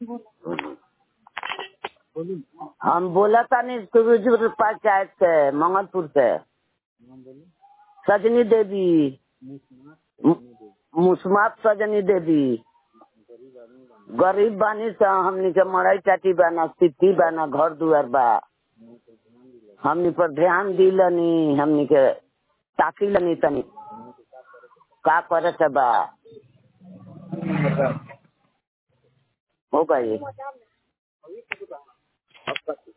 हम बोला तानी सुरुजपुर पंचायत से मंगलपुर से सजनी देवी मु- मुस्मात सजनी देवी गरीब बानी से हमनी के मड़ई चाटी बा ना स्थिति बा ना घर दुआर बा हमनी पर ध्यान दिलनी हमनी के ताकी लनी तनी का करे के बा हो गई